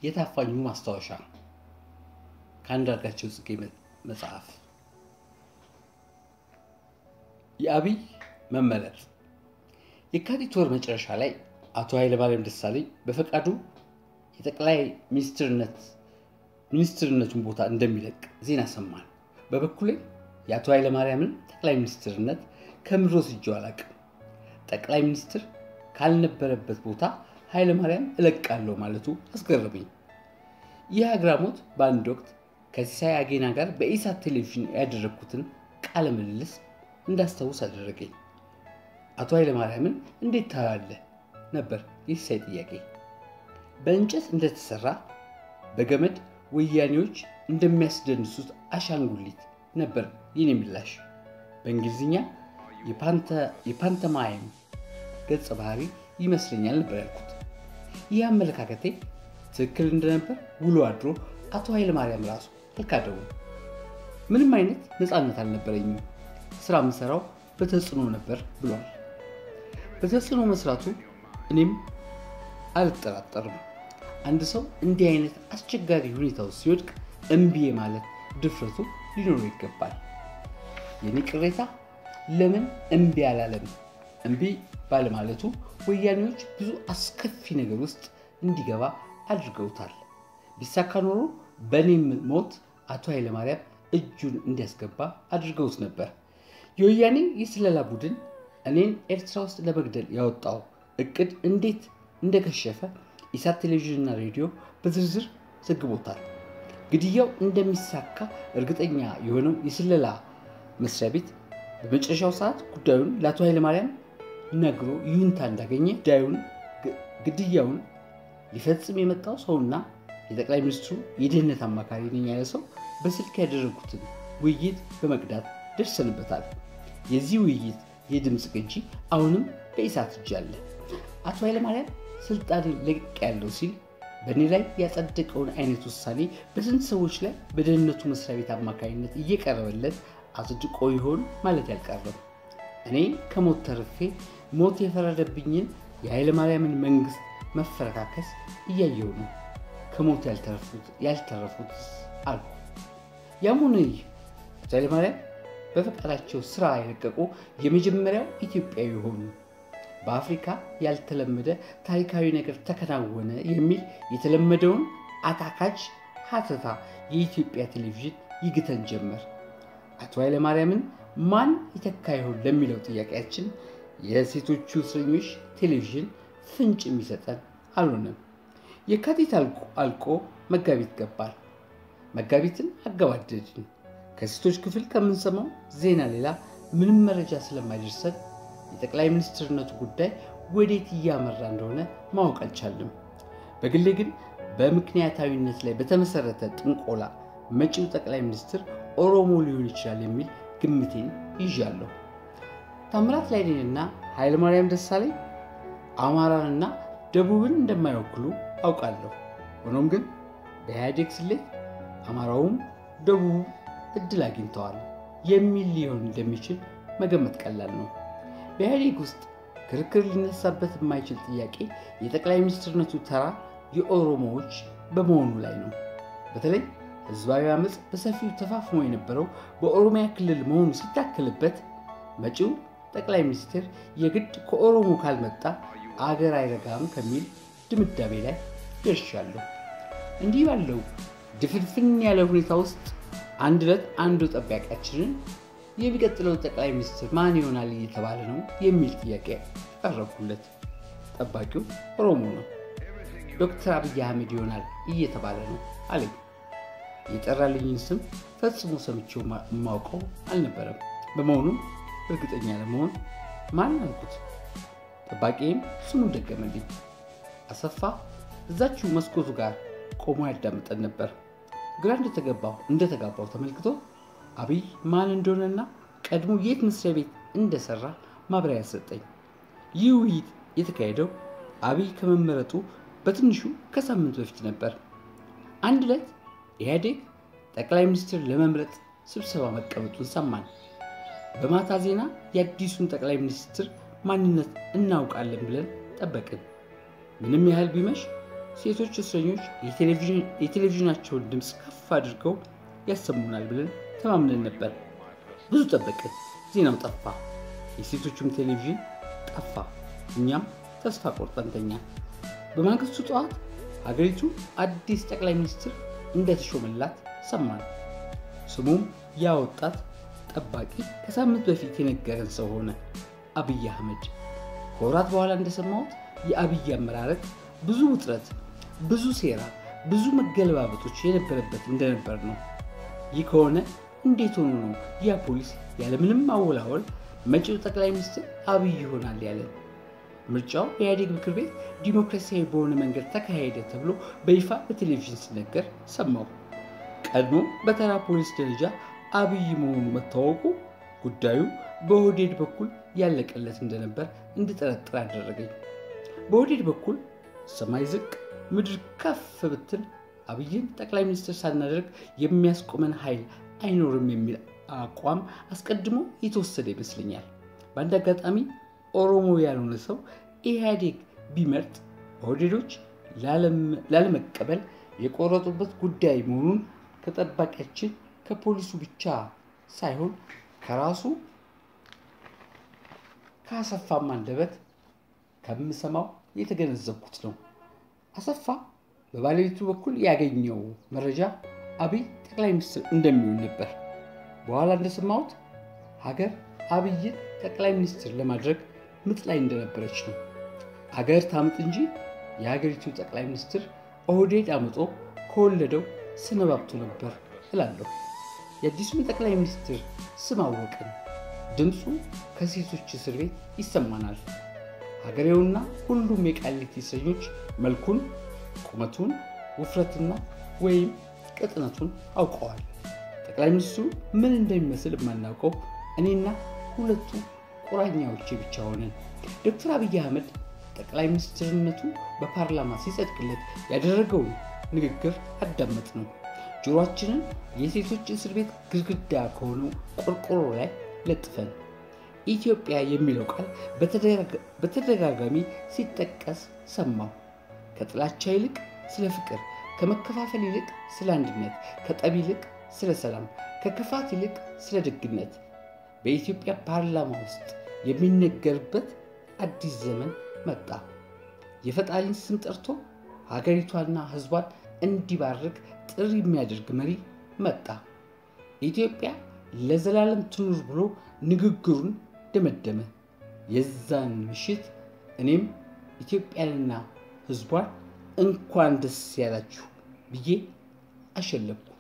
የታፋኙ ማስታወሻ ከአንዳርጋቸው ጽጌ መጽሐፍ። የአብይ መመረጥ የካቲት ወር መጨረሻ ላይ አቶ ኃይለማርያም ደሳለኝ በፈቃዱ የጠቅላይ ሚኒስትርነት ሚኒስትርነቱን ቦታ እንደሚለቅ ዜና ሰማን። በበኩሌ የአቶ ኃይለማርያምን ጠቅላይ ሚኒስትርነት ከምድሮ ስጄው አላቅም። ጠቅላይ ሚኒስትር ካልነበረበት ቦታ ኃይለማርያም እለቃለሁ ማለቱ አስገረመኝ። ይህ አግራሞት በአንድ ወቅት ከሲሳይ አጌና ጋር በኢሳት ቴሌቪዥን ያደረግኩትን ቃለ ምልልስ እንዳስታውስ አደረገኝ። አቶ ኃይለማርያምን እንዴት ታያለህ ነበር የሲሳይ ጥያቄ። በእንጨት እንደተሰራ በገመድ ወያኔዎች እንደሚያስደንሱት አሻንጉሊት ነበር የኔ ምላሽ። በእንግሊዝኛ የፓንተማይም ገጸ ባህሪ ይመስለኛል ነበር ያልኩት። ይህ አመለካከቴ ትክክል እንደነበር ውሎ አድሮ አቶ ኃይለማርያም ራሱ አልካደውም። ምንም አይነት ነፃነት አልነበረኝም፣ ስራ የምሰራው በተጽዕኖ ነበር ብሏል። በተጽዕኖ መስራቱ እኔም አልጠራጠርም። አንድ ሰው እንዲህ አይነት አስቸጋሪ ሁኔታ ውስጥ ሲወድቅ እምቢ ማለት ድፍረቱ ሊኖረው ይገባል። የኔ ቅሬታ ለምን እምቢ አላለም? እምቢ ባለማለቱ ወያኔዎች ብዙ አስከፊ ነገር ውስጥ እንዲገባ አድርገውታል። ቢሳካ ኖሮ በእኔም ሞት አቶ ኃይለማርያም እጁን እንዲያስገባ አድርገውት ነበር። የወያኔ የስለላ ቡድን እኔን ኤርትራ ውስጥ ለመግደል ያወጣው እቅድ እንዴት እንደከሸፈ ኢሳት ቴሌቪዥንና ሬዲዮ በዝርዝር ዘግቦታል። ግድያው እንደሚሳካ እርግጠኛ የሆነው የስለላ መስሪያ ቤት በመጨረሻው ሰዓት ጉዳዩን ለአቶ ኃይለማርያም ነግሮ ይሁንታ እንዳገኘ ጉዳዩን ግድያውን ሊፈጽም የመጣው ሰውና የጠቅላይ ሚኒስትሩ የደህንነት አማካሪ ነኝ ያለ ሰው በስልክ ያደረጉትን ውይይት በመቅዳት ደርሰንበታል። የዚህ ውይይት የድምፅ ቅጂ አሁንም በኢሳት እጅ አለ። አቶ ኃይለማርያም ስልጣን ለቅ ያለው ሲል በእኔ ላይ ያጸደቀውን አይነት ውሳኔ በስንት ሰዎች ላይ በደህንነቱ መስሪያ ቤት አማካኝነት እየቀረበለት አጽድቆ ይሆን ማለት ያልቀረም። እኔ ከሞት ተርፌ ሞት የፈረደብኝን የኃይለማርያምን መንግስት መፈረካከስ እያየው ነው። ከሞት ያልተረፉት አልኩ። ያም ሆነ ይህ አቶ ኃይለማርያም በፈቃዳቸው ስራ የለቀቁ የመጀመሪያው ኢትዮጵያዊ ሆኑ። በአፍሪካ ያልተለመደ ታሪካዊ ነገር ተከናወነ የሚል የተለመደውን አታካች ሀተታ የኢትዮጵያ ቴሌቪዥን ይግተን ጀመር። አቶ ኃይለማርያምን ማን ይተካ ይሆን ለሚለው ጥያቄያችን የሴቶቹ እስረኞች ቴሌቪዥን ፍንጭ የሚሰጠን አልሆነም። የካቲት አልቆ መጋቢት ገባል። መጋቢትን አገባደድን። ከሴቶች ክፍል ከምንሰማው ዜና ሌላ ምንም መረጃ ስለማይደርሰን የጠቅላይ ሚኒስትርነቱ ጉዳይ ወዴት እያመራ እንደሆነ ማወቅ አልቻልም። በግሌ ግን በምክንያታዊነት ላይ በተመሰረተ ጥንቆላ መጪው ጠቅላይ ሚኒስትር ኦሮሞ ሊሆን ይችላል የሚል ግምቴን ይዣለሁ። ታምራት ላይኔንና ኃይለማርያም ደሳለኝ አማራንና ደቡብን እንደማይወክሉ አውቃለሁ። ሆኖም ግን በኢህአዴግ ስሌት አማራውም ደቡቡ እድል አግኝተዋል የሚል ሊሆን እንደሚችል መገመት ቀላል ነው። በኢህአዴግ ውስጥ ክርክር ሊነሳበት የማይችል ጥያቄ የጠቅላይ ሚኒስትርነቱ ተራ የኦሮሞዎች በመሆኑ ላይ ነው። በተለይ ህዝባዊ አመፅ በሰፊው ተፋፍሞ የነበረው በኦሮሚያ ክልል መሆኑ ሲታከልበት መጪው ጠቅላይ ሚኒስትር የግድ ከኦሮሞ ካልመጣ አገር አይረጋም ከሚል ድምዳሜ ላይ ደርሻለሁ። እንዲህ ባለው ድፍንፍን ያለ ሁኔታ ውስጥ አንድ ዕለት አንዱ ጠባቂያችንን የሚቀጥለው ጠቅላይ ሚኒስትር ማን ይሆናል እየተባለ ነው የሚል ጥያቄ ቀረብኩለት። ጠባቂው ኦሮሞ ነው። ዶክተር አብይ አህመድ ይሆናል እየተባለ ነው አለኝ። የጠራልኝን ስም ፈጽሞ ሰምቼው የማውቀው አልነበረም። በመሆኑም እርግጠኛ ለመሆን ማን አልኩት። ጠባቂም ስሙን ደገመልኝ። አሰፋ እዛችሁ መስኮቱ ጋር ቆሞ ያዳምጠን ነበር። ግራ እንደተገባው እንደተጋባው ተመልክቶ አብይ ማን እንደሆነና ቀድሞ የት መስሪያ ቤት እንደሰራ ማብራሪያ ሰጠኝ። ይህ ውይይት የተካሄደው አብይ ከመመረጡ በትንሹ ከሳምንት በፊት ነበር። አንድ ዕለት ኢህአዴግ ጠቅላይ ሚኒስትር ለመምረጥ ስብሰባ መቀመጡን ሰማን። በማታ ዜና የአዲሱን ጠቅላይ ሚኒስትር ማንነት እናውቃለን ብለን ጠበቅን። ምንም ያህል ቢመሽ ሴቶች እስረኞች የቴሌቪዥናቸውን ድምፅ ከፍ አድርገው ያሰሙናል ብለን ተማምነን ነበር። ብዙ ጠበቅን፣ ዜናው ጠፋ። የሴቶቹም ቴሌቪዥን ጠፋ። እኛም ተስፋ ቆርጠን ተኛን። በማግስቱ ጠዋት ሀገሪቱ አዲስ ጠቅላይ ሚኒስትር እንደተሾመላት ሰማን። ስሙም ያ ወጣት ጠባቂ ከሳምንት በፊት የነገረን ሰው ሆነ፣ አብይ አህመድ። ከወራት በኋላ እንደሰማሁት የአብይ አመራረጥ ብዙ ውጥረት፣ ብዙ ሴራ፣ ብዙ መገለባበጦች የነበረበት እንደነበር ነው። ይህ ከሆነ እንዴት ሆኖ ነው ያ ፖሊስ ያለምንም ማወላወል መጪው ጠቅላይ ሚኒስትር አብይ ይሆናል ያለን? ምርጫው የኢህአዴግ ምክር ቤት ዲሞክራሲያዊ በሆነ መንገድ ተካሄደ ተብሎ በይፋ በቴሌቪዥን ሲነገር ሰማሁ። ቀድሞ በተራ ፖሊስ ደረጃ አብይ መሆኑ መታወቁ ጉዳዩ በኦህዴድ በኩል ያለቀለት እንደነበር እንድጠረጥር አደረገኝ። በኦህዴድ በኩል ሰማይ ዝቅ ምድር ከፍ ብትል አብይን ጠቅላይ ሚኒስትር ሳናደርግ የሚያስቆመን ኃይል አይኖርም የሚል አቋም አስቀድሞ የተወሰደ ይመስለኛል። በአንድ አጋጣሚ ኦሮሞ ያልሆነ ሰው ኢህአዴግ ቢመርጥ ኦህዴዶች ላለመቀበል የቆረጡበት ጉዳይ መሆኑን ከጠባቂያችን ከፖሊሱ ብቻ ሳይሆን ከራሱ ከአሰፋም አንደበት ከምሰማው የተገነዘብኩት ነው። አሰፋ በባለቤቱ በኩል ያገኘው መረጃ አብይ ጠቅላይ ሚኒስትር እንደሚሆን ነበር። በኋላ እንደሰማሁት ሀገር አብይን ጠቅላይ ሚኒስትር ለማድረግ ምጥ ላይ እንደነበረች ነው። ሀገር ታምጥ እንጂ የሀገሪቱ ጠቅላይ ሚኒስትር ኦህዴድ አምጦ ከወለደው ሰነባብቶ ነበር እላለሁ። የአዲሱን ጠቅላይ ሚኒስትር ስም አወቅን። ድምፁ ከሴቶች እስር ቤት ይሰማናል። ሀገሬውና ሁሉም የቃሊቲ እስረኞች መልኩን፣ ቁመቱን፣ ውፍረትና ወይም ቅጥነቱን አውቀዋል። ጠቅላይ ሚኒስትሩ ምን እንደሚመስል የማናውቀው እኔና ሁለቱ ቁራኛዎቼ ብቻ ሆነን ዶክተር አብይ አህመድ ጠቅላይ ሚኒስትርነቱ በፓርላማ ሲጸድቅለት ያደረገውን ንግግር አዳመጥ ነው። ጆሮአችንን የሴቶች እስር ቤት ግድግዳ ከሆነው ቆርቆሮ ላይ ለጥፈን ኢትዮጵያ የሚለው ቃል በተደጋጋሚ ሲጠቀስ ሰማሁ። ከጥላቻ ይልቅ ስለ ፍቅር፣ ከመከፋፈል ይልቅ ስለ አንድነት፣ ከጠብ ይልቅ ስለ ሰላም፣ ከክፋት ይልቅ ስለ ደግነት በኢትዮጵያ ፓርላማ ውስጥ የሚነገርበት አዲስ ዘመን መጣ። የፈጣሪን ስም ጠርቶ ሀገሪቷና ሕዝቧን እንዲባርክ ጥሪ የሚያደርግ መሪ መጣ። ኢትዮጵያ ለዘላለም ትኑር ብሎ ንግግሩን ደመደመ። የዛን ምሽት እኔም ኢትዮጵያንና ሕዝቧን እንኳን ደስ ያላችሁ ብዬ አሸለብኩ።